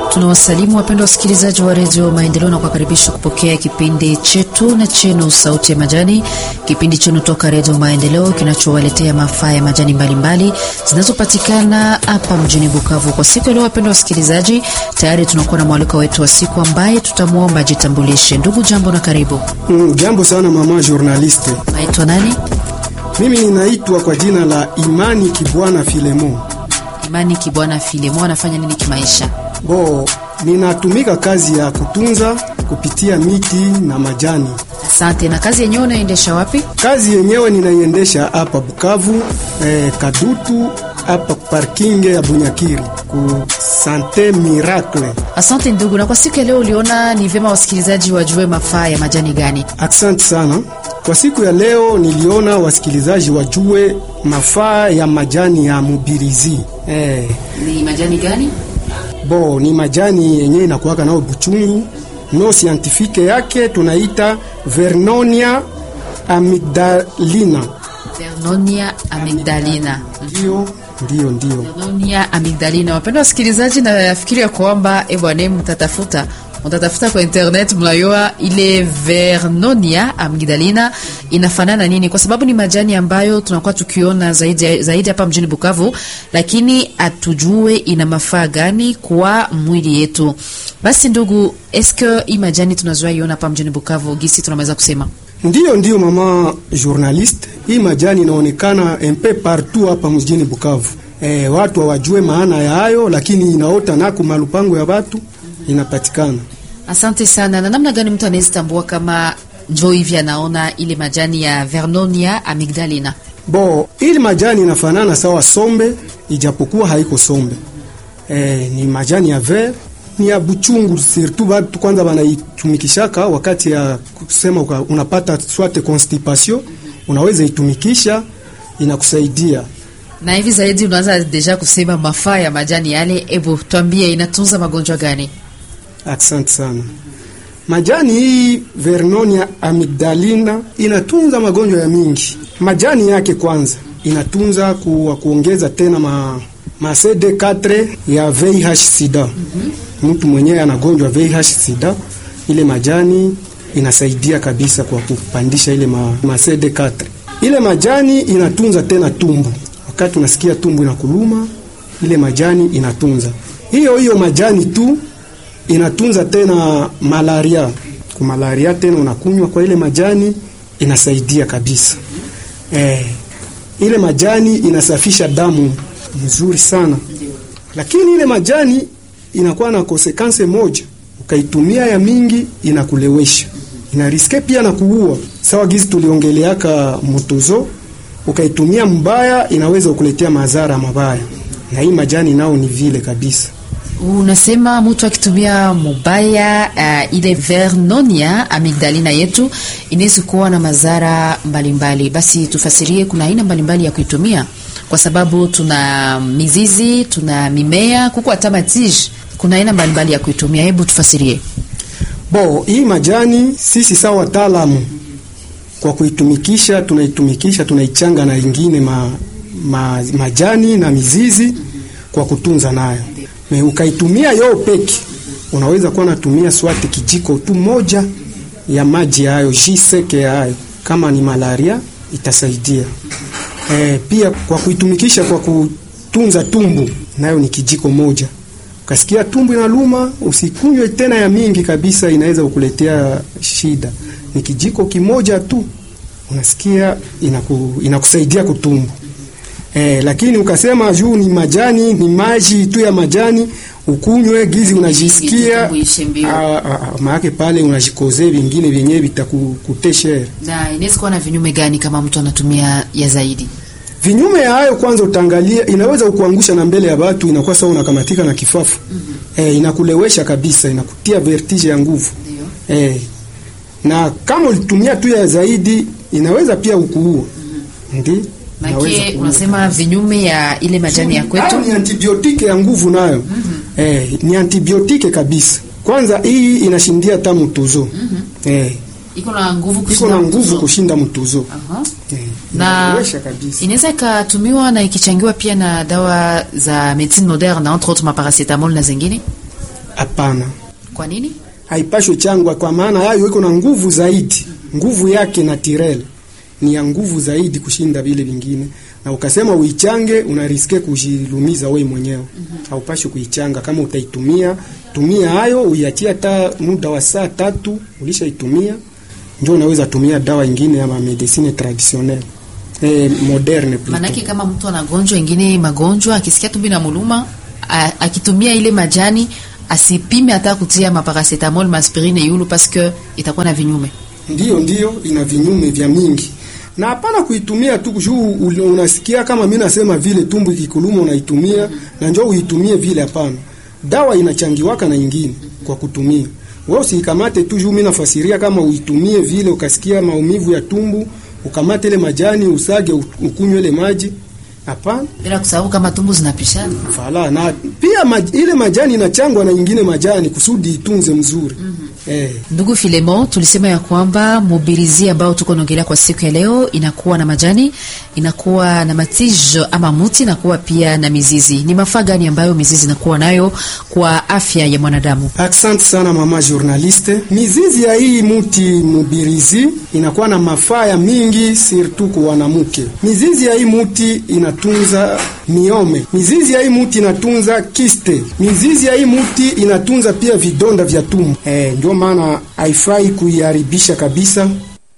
Tunawasalimu wapendwa wasikilizaji wa redio Maendeleo na kuwakaribisha kupokea kipindi chetu na chenu Sauti ya Majani, kipindi chenu toka redio Maendeleo kinachowaletea mafaa ya majani mbalimbali zinazopatikana hapa mjini Bukavu. Kwa siku ya leo, wapendwa wasikilizaji, tayari tunakuwa na mwaliko wetu wa siku ambaye tutamwomba ajitambulishe. Ndugu, jambo na karibu. Mm, jambo sana mama journaliste. Naitwa nani? Mimi ninaitwa kwa jina la Imani Kibwana Filemo. Imani Kibwana Filemo. Anafanya nini kimaisha? Bo, ninatumika kazi ya kutunza kupitia miti na majani. Asante. Na kazi yenyewe unaendesha wapi? Kazi yenyewe ninaiendesha hapa Bukavu, eh, Kadutu hapa parking ya Bunyakiri ku Sante Miracle. Asante ndugu. Na kwa siku ya leo uliona ni vyema wasikilizaji wajue mafaa ya majani gani? Asante sana. Kwa siku ya leo niliona wasikilizaji wajue mafaa ya majani ya mubirizi. Eh, Ni majani gani? bo ni majani yenye inakuwaka nao buchungu no scientifique yake tunaita Vernonia amygdalina. Vernonia amygdalina. Ndio, ndio, ndio. Vernonia amygdalina. Wapendwa wasikilizaji, nafikiri ya kwamba e bwana, mtatafuta mtatafuta kwa internet, mnayua ile Vernonia amygdalina inafanana nini, kwa sababu ni majani ambayo tunakuwa tukiona zaidi zaidi hapa mjini Bukavu, lakini atujue ina mafaa gani kwa mwili yetu. Basi ndugu, eske hii majani tunazoea iona hapa mjini Bukavu, gisi tunaweza kusema Ndiyo, ndiyo mama journaliste, hii majani inaonekana mpe partout hapa mjini Bukavu. E, watu hawajue maana ya hayo, lakini inaota nako malupango ya watu inapatikana. Asante sana. Na namna gani mtu anaweza tambua kama njo hivi anaona ile majani ya Vernonia amygdalina? Bo, ili majani inafanana sawa sombe, ijapokuwa haiko sombe. E, ni majani ya ver, ni ya buchungu, surtout watu kwanza wanaitumikishaka wakati ya kusema uka, unapata swate constipation, unaweza itumikisha inakusaidia. Na hivi zaidi unaanza deja kusema mafaa ya majani yale. Ebu tuambie, inatunza magonjwa gani? Asante sana. Majani hii Vernonia amygdalina inatunza magonjwa ya mingi. Majani yake kwanza inatunza ku, kuongeza tena ma, ma CD4 ya VIH sida. Mtu mwenyewe anagonjwa VIH sida, ile majani inasaidia kabisa kwa kupandisha ile ma, ma CD4. Ile majani inatunza tena tumbu. Wakati unasikia tumbu inakuluma, ile majani inatunza. Hiyo hiyo majani tu inatunza tena malaria. Kwa malaria tena unakunywa kwa ile majani inasaidia kabisa. Eh, ile majani inasafisha damu mzuri sana, lakini ile majani inakuwa na konsekanse moja, ukaitumia ya mingi inakulewesha, inariske pia na kuua. Sawa gizi tuliongeleaka mutuzo, ukaitumia mbaya inaweza kukuletea madhara mabaya, na hii majani nao ni vile kabisa. Unasema mtu akitumia mubaya uh, ile Vernonia amygdalina yetu inaweza kuwa na madhara mbalimbali. Basi tufasirie, kuna aina mbalimbali ya kuitumia, kwa sababu tuna mizizi, tuna mimea, kuko hata matiji. Kuna aina mbalimbali ya kuitumia, hebu tufasirie. Bo, hii majani sisi sawa wataalamu kwa kuitumikisha, tunaitumikisha tunaichanga na ingine ma, ma, majani na mizizi kwa kutunza nayo Me, ukaitumia yo peki, unaweza kuwa natumia swati kijiko tu moja ya maji hayo jiseke hayo, kama ni malaria itasaidia. E, pia kwa kuitumikisha kwa kutunza tumbu nayo ni kijiko moja. Ukasikia tumbu inaluma, usikunywe tena ya mingi kabisa, inaweza kukuletea shida. Ni kijiko kimoja tu, unasikia inaku, inakusaidia kutumbu. Eh, lakini ukasema juu ni majani ni maji tu ya majani ukunywe gizi unajisikia maake pale unajikoze vingine vyenyewe vitakuteshere. Na inaweza kuwa na vinyume gani kama mtu anatumia ya zaidi? Vinyume ya hayo, kwanza utaangalia, inaweza kukuangusha na mbele ya watu, inakuwa sawa unakamatika na kifafu. mm -hmm. Eh, inakulewesha kabisa, inakutia vertige ya nguvu. Eh, na kama ulitumia tu ya zaidi inaweza pia ukuua. mm -hmm. Ndi Maki, unasema vinyume ya ile majani ya kwetu ni antibiotike ya nguvu nayo. mm -hmm. Eh, ni antibiotike kabisa. Kwanza hii inashindia hata mtuzo. mm -hmm. Eh, iko na nguvu iko kushinda na nguvu mtuzo. kushinda mtuzo. Aha. Eh, na inalewesha kabisa. inaweza ikatumiwa na ikichangiwa pia na dawa za medicine moderne entre autres maparacetamol na zingine. Hapana, Kwa nini? haipashwe changwa, kwa maana hayo iko na nguvu zaidi. Nguvu yake na tirel ni ya nguvu zaidi kushinda vile vingine, na ukasema uichange, unariske kujilumiza wewe mwenyewe. Haupashwi kuichanga. Kama utaitumia tumia hayo, uiachie hata muda wa saa tatu, ulishaitumia ndio unaweza tumia dawa ingine ya medicine traditionnelle eh, moderne plutôt. Maanake kama mtu anagonjwa ingine magonjwa, akisikia tumbi na muluma, a- akitumia ile majani asipime hata kutia maparacetamol maspirine yulu paske itakuwa na vinyume. Ndiyo, ndiyo, ina vinyume vya mingi na hapana kuitumia tu juu ul- unasikia kama mimi nasema vile tumbu ikikuluma unaitumia na njoo uitumie vile. Hapana, dawa inachangiwaka na ingine kwa kutumia. Wewe usikamate tu juu mimi nafasiria kama uitumie vile, ukasikia maumivu ya tumbu ukamate ile majani usage u- ukunywe ile maji. Hapana, Bila kusahau kama tumbu zinapishana. fala na pia maj, ile majani inachangwa na ingine majani kusudi itunze mzuri. Eh, Ndugu Filemon, tulisema ya kwamba mobilizi ambao tuko naongelea kwa siku ya leo inakuwa na majani, inakuwa na matijo ama muti, inakuwa pia na mizizi. Ni mafaa gani ambayo mizizi inakuwa nayo kwa afya ya mwanadamu? Asante sana mama journaliste. Mizizi ya hii muti mubirizi inakuwa na mafaa ya mingi surtout kwa wanamke. Mizizi ya hii muti inatunza miome. Mizizi ya hii muti inatunza kiste. Mizizi ya hii muti inatunza pia vidonda vya tumbo. Eh, ndio maana haifai kuiharibisha kabisa.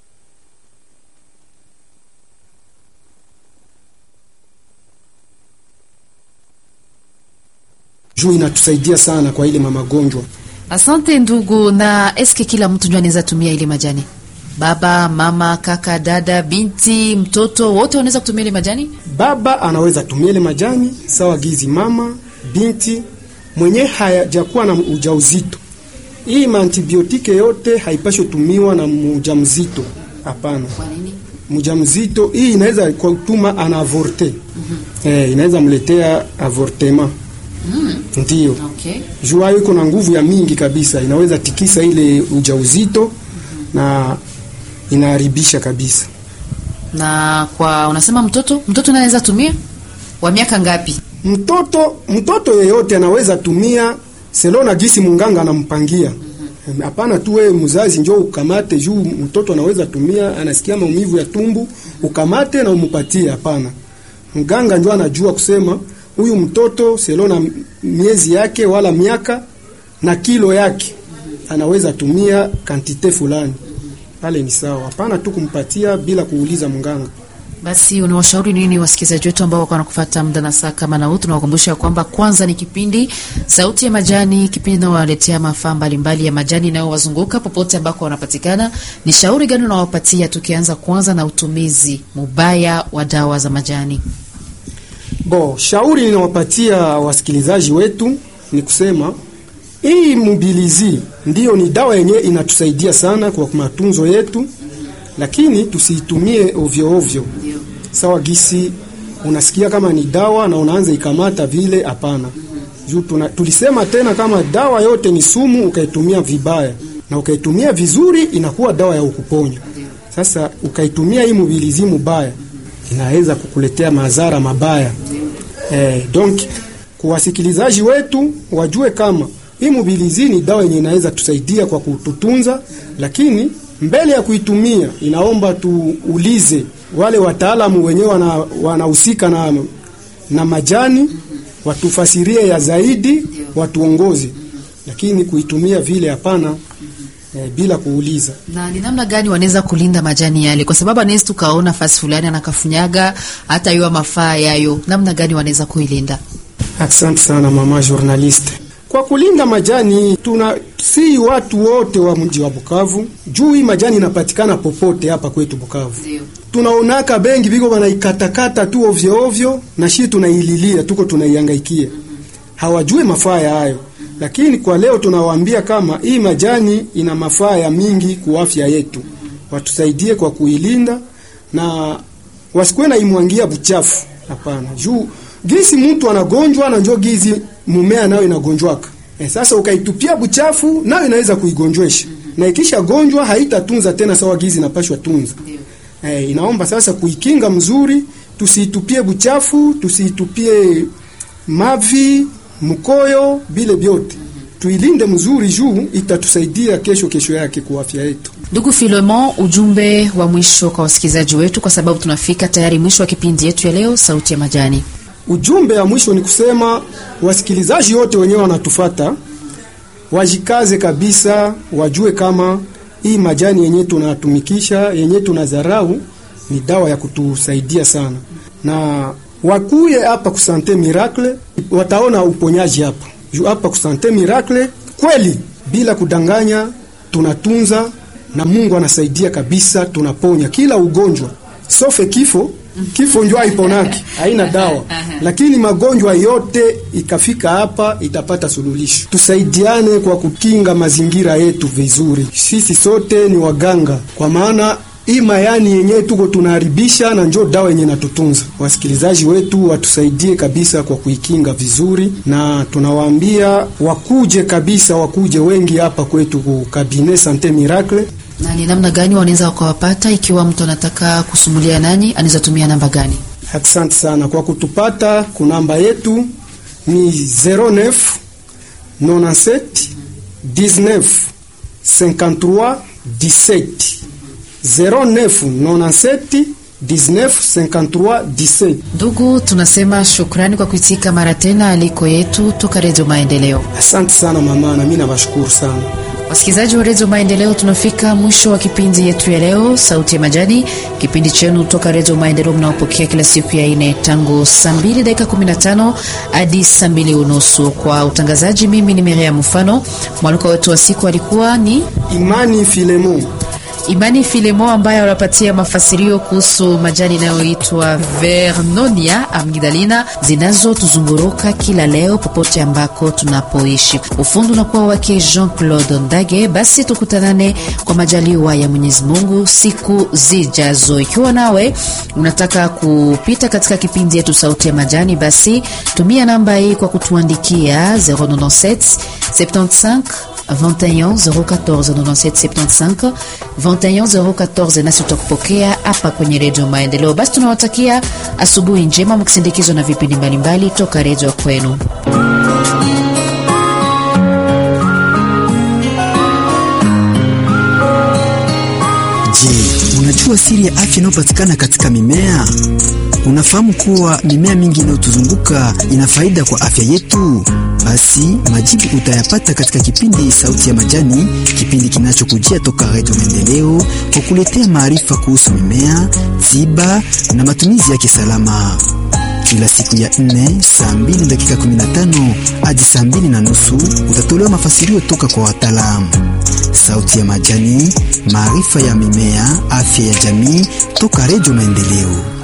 Juu inatusaidia sana kwa ile mamagonjwa. Asante ndugu. Na eske kila mtu ndio anaweza tumia ile majani? Baba, mama, kaka, dada, binti, mtoto, wote wanaweza kutumia ile majani? Baba anaweza tumia ile majani sawa gizi, mama, binti mwenye hajakuwa na ujauzito. Hii maantibiotike yote haipashwi tumiwa na mjamzito, hapana. Kwa nini? Mjamzito hii inaweza kutuma ana avorte eh, inaweza mletea avortement ndio Okay. juu hayo iko na nguvu ya mingi kabisa, inaweza tikisa ile ujauzito na inaharibisha kabisa. Na kwa unasema mtoto, mtoto naye anaweza tumia wa miaka ngapi? Mtoto mtoto yeyote anaweza tumia selo na gisi munganga anampangia. Hapana tu wewe mzazi njoo ukamate juu mtoto anaweza tumia, anasikia maumivu ya tumbu, ukamate na umupatie. Hapana, mganga njoo anajua kusema huyu mtoto selo na miezi yake wala miaka na kilo yake anaweza tumia kantite fulani, pale ni sawa. Hapana tu kumpatia bila kuuliza mganga. Basi unawashauri nini wasikilizaji wetu ambao wako wanakufuata muda na saa kama na huu? Tunawakumbusha kwamba kwanza ni kipindi Sauti ya Majani, kipindi inayowaletea mafaa mbalimbali ya majani inayowazunguka popote ambako wanapatikana. Ni shauri gani unawapatia, tukianza kwanza na utumizi mubaya wa dawa za majani? Bo, shauri ninawapatia wasikilizaji wetu ni kusema hii mobilizi ndiyo ni dawa yenyewe inatusaidia sana kwa matunzo yetu, lakini tusiitumie ovyo ovyo. Sawa gisi unasikia kama ni dawa na unaanza ikamata vile, hapana. Juu tuna- tulisema tena kama dawa yote ni sumu, ukaitumia vibaya na ukaitumia vizuri inakuwa dawa ya ukuponya. Sasa ukaitumia hii mobilizi mubaya inaweza kukuletea madhara mabaya. Eh, donc kwa wasikilizaji wetu wajue kama hii mobilizi ni dawa yenye inaweza tusaidia kwa kututunza, lakini mbele ya kuitumia inaomba tuulize wale wataalamu wenyewe wana- wanahusika na, na majani watufasirie ya zaidi, watuongoze, lakini kuitumia vile hapana, eh, bila kuuliza. na ni namna gani wanaweza kulinda majani yale, kwa sababu anaweza tukaona fasi fulani anakafunyaga hata yuwa mafaa yayo. Namna gani wanaweza kuilinda? Asante sana mama journaliste. Kwa kulinda majani tuna si watu wote wa mji wa Bukavu juu hii majani inapatikana popote hapa kwetu Bukavu. Tunaonaka bengi biko wanaikatakata tu ovyo ovyo, na shi tunaililia tuko tunaihangaikia, hawajui mafaa ya hayo. Lakini kwa leo tunawaambia kama hii majani ina mafaa ya mingi kwa afya yetu, watusaidie kwa kuilinda na wasikuwe na imwangia buchafu. Hapana, juu gisi mtu anagonjwa na njoo gizi mumea nayo inagonjwaka. E, sasa ukaitupia buchafu nayo inaweza kuigonjwesha na ikisha gonjwa haitatunza tena sawa gizi inapashwa tunza. E, inaomba sasa kuikinga mzuri, tusiitupie buchafu, tusiitupie mavi, mkoyo, bile vyote tuilinde mzuri juu itatusaidia kesho kesho yake kwa afya yetu. Ndugu Filemon, ujumbe wa mwisho kwa wasikilizaji wetu, kwa sababu tunafika tayari mwisho wa kipindi yetu ya leo, Sauti ya Majani. Ujumbe ya mwisho ni kusema wasikilizaji wote wenyewe wanatufata wajikaze kabisa, wajue kama hii majani yenye tunatumikisha yenye tunadharau ni dawa ya kutusaidia sana, na wakuye hapa kusante miracle, wataona uponyaji hapa juu hapa kusante miracle kweli, bila kudanganya, tunatunza na Mungu anasaidia kabisa, tunaponya kila ugonjwa sofe kifo. Kifo njo haiponaki, haina dawa, lakini magonjwa yote ikafika hapa itapata suluhisho. Tusaidiane kwa kukinga mazingira yetu vizuri. Sisi sote ni waganga, kwa maana hii mayani yenyewe tuko tunaharibisha, na njo dawa yenye natutunza. Wasikilizaji wetu watusaidie kabisa kwa kuikinga vizuri, na tunawaambia wakuje kabisa, wakuje wengi hapa kwetu ku Cabinet Sante Miracle Na ni namna gani wanaweza wakawapata? Ikiwa mtu anataka kusumulia nanyi, anaweza tumia namba gani? Asante sana kwa kutupata. Kunamba yetu ni 09 97 19 53 17 09 97 19 53 17. Ndugu, tunasema shukrani kwa kuitika mara tena aliko yetu toka Redio Maendeleo. Asante sana mama, na mimi nawashukuru sana. Wasikilizaji wa Redio Maendeleo, tunafika mwisho wa kipindi yetu ya leo, Sauti ya Majani, kipindi chenu toka Redio Maendeleo mnaopokea kila siku ya ine tangu saa 2 dakika 15 hadi saa 2 unusu. Kwa utangazaji, mimi ni Miriam Mfano. Mwaliko wetu wa siku alikuwa ni Imani Filemon. Imani Filemo ambaye wanapatia mafasirio kuhusu majani inayoitwa Vernonia amgidalina zinazotuzunguruka kila leo popote ambako tunapoishi. Ufundi unakuwa wake Jean Claude Ndage. Basi tukutanane kwa majaliwa ya Mwenyezi Mungu siku zijazo. Ikiwa nawe unataka kupita katika kipindi yetu Sauti ya Majani, basi tumia namba hii kwa kutuandikia 097 75 21 014 97 75 21 014, nasi tutakupokea hapa kwenye Redio Maendeleo. Basi tunawatakia asubuhi njema mkisindikizwa na vipindi mbalimbali toka redio ya kwenu. Je, unajua siri ya afya inayopatikana katika mimea? Unafahamu kuwa mimea mingi inayotuzunguka ina faida kwa afya yetu? Basi majibu utayapata katika kipindi Sauti ya Majani, kipindi kinachokujia toka Redio Maendeleo kwa kuletea maarifa kuhusu mimea, tiba na matumizi yake salama. Kila siku ya nne saa mbili dakika 15 hadi saa mbili na nusu utatolewa mafasirio toka kwa wataalamu. Sauti ya Majani, maarifa ya mimea, afya ya jamii, toka Redio Maendeleo.